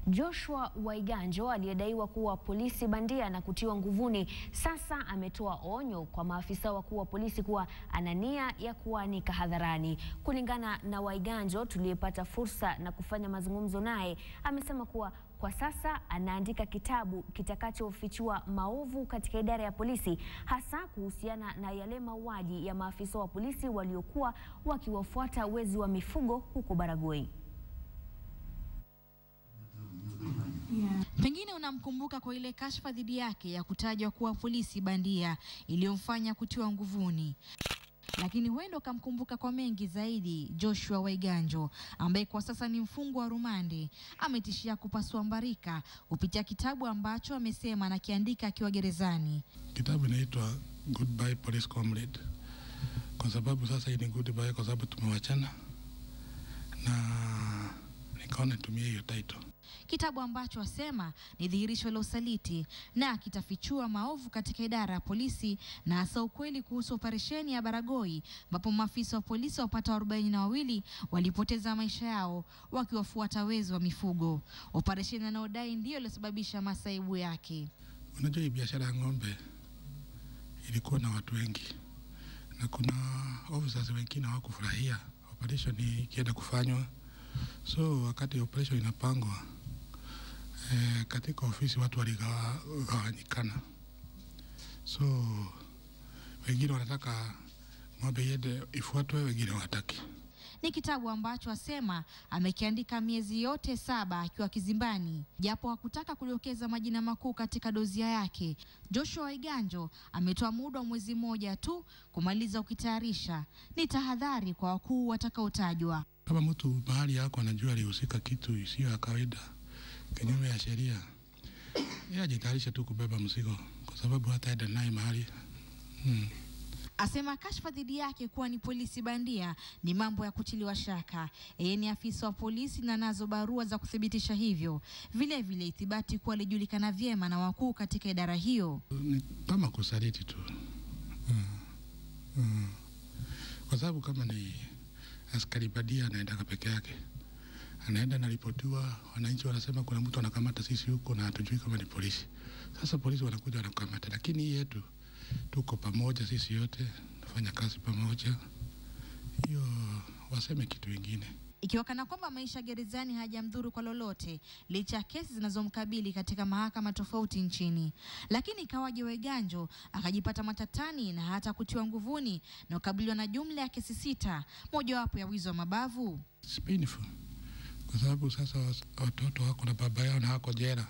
Joshua Waiganjo aliyedaiwa kuwa polisi bandia na kutiwa nguvuni sasa ametoa onyo kwa maafisa wakuu wa polisi kuwa ana nia ya kuanika hadharani. Kulingana na Waiganjo tuliyepata fursa na kufanya mazungumzo naye, amesema kuwa kwa sasa anaandika kitabu kitakachofichua maovu katika idara ya polisi hasa kuhusiana na yale mauaji ya maafisa wa polisi waliokuwa wakiwafuata wezi wa mifugo huko Baragoi. Pengine unamkumbuka kwa ile kashfa dhidi yake ya kutajwa kuwa polisi bandia iliyomfanya kutiwa nguvuni. Lakini huenda ukamkumbuka kwa mengi zaidi. Joshua Waiganjo ambaye kwa sasa ni mfungwa wa rumande ametishia kupasua mbarika kupitia kitabu ambacho amesema anakiandika akiwa gerezani. Kitabu inaitwa Goodbye Police Comrade, kwa sababu sasa hii ni goodbye, kwa sababu tumewachana, na nikaona nitumie hiyo title kitabu ambacho asema ni dhihirisho la usaliti na kitafichua maovu katika idara ya polisi na hasa ukweli kuhusu operesheni ya Baragoi ambapo maafisa wa polisi wapata arobaini na wawili walipoteza maisha yao wakiwafuata wezi wa mifugo, operesheni anayodai ndiyo iliyosababisha masaibu yake. Unajua, hii biashara ya ng'ombe ilikuwa na watu wengi na kuna officers wengine hawakufurahia operation ikienda kufanywa, so wakati operation inapangwa E, katika ofisi watu waligawanyikana, so wengine wanataka ng'ombe iende ifuatwe, wengine hawataki. Ni kitabu ambacho asema amekiandika miezi yote saba akiwa kizimbani, japo hakutaka kudokeza majina makuu katika dozia yake. Joshua Waiganjo ametoa muda wa mwezi mmoja tu kumaliza ukitayarisha. Ni tahadhari kwa wakuu watakaotajwa. Kama mtu mahali yako anajua alihusika kitu isiyo ya kawaida kinyume ya sheria, yeye ajitayarisha tu kubeba mzigo, kwa sababu hataenda naye mahali hmm. Asema kashfa dhidi yake kuwa ni polisi bandia ni mambo ya kutiliwa shaka. Yeye ni afisa wa polisi na nazo barua za kuthibitisha hivyo, vile vile ithibati kuwa alijulikana vyema na wakuu katika idara hiyo. Ni kama kusaliti tu hmm. Hmm. Kwa sababu kama ni askari bandia anaendaka peke yake anaenda naripotiwa, wananchi wanasema kuna mtu anakamata sisi huko na hatujui kama ni polisi. Sasa polisi wanakuja wanakamata, lakini hii yetu tuko pamoja, sisi yote nafanya kazi pamoja, hiyo waseme kitu kingine ikiwa kana kwamba maisha gerezani hajamdhuru kwa lolote licha ya kesi zinazomkabili katika mahakama tofauti nchini. Lakini ikawaje Waiganjo akajipata matatani na hata kutiwa nguvuni na kukabiliwa na jumla ya kesi sita, mojawapo ya wizi wa mabavu. It's painful kwa sababu sasa watoto wako na baba yao na wako jela,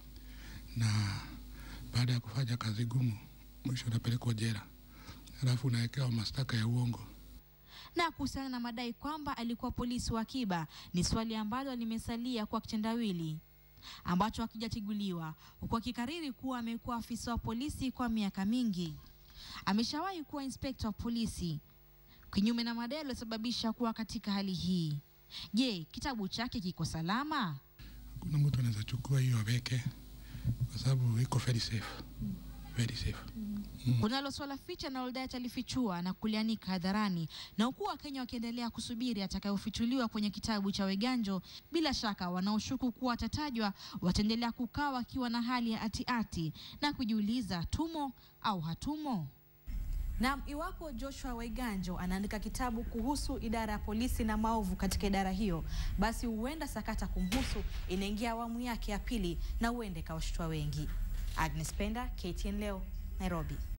na baada ya kufanya kazi gumu, mwisho unapelekwa jela, alafu unawekewa mashtaka ya uongo. Na kuhusiana na madai kwamba alikuwa polisi wa akiba, ni swali ambalo limesalia kwa kitendawili ambacho hakijatiguliwa, huku akikariri kuwa amekuwa afisa wa polisi kwa miaka mingi. Ameshawahi kuwa inspekta wa polisi, kinyume na madai yaliyosababisha kuwa katika hali hii. Je, kitabu chake kiko salama? Kuna mtu anaweza chukua hiyo aweke, kwa sababu iko very safe, very safe. Mm. Kunalo swala ficha linalodai atalifichua na kulianika hadharani, na huku Wakenya wakiendelea kusubiri atakayofichuliwa kwenye kitabu cha Waiganjo, bila shaka wanaoshuku kuwa atatajwa wataendelea kukaa wakiwa na hali ya atiati na kujiuliza tumo au hatumo. Na iwapo Joshua Waiganjo anaandika kitabu kuhusu idara ya polisi na maovu katika idara hiyo, basi huenda sakata kumhusu inaingia awamu yake ya pili na huenda ikawashtua wengi. Agnes Penda, KTN leo, Nairobi.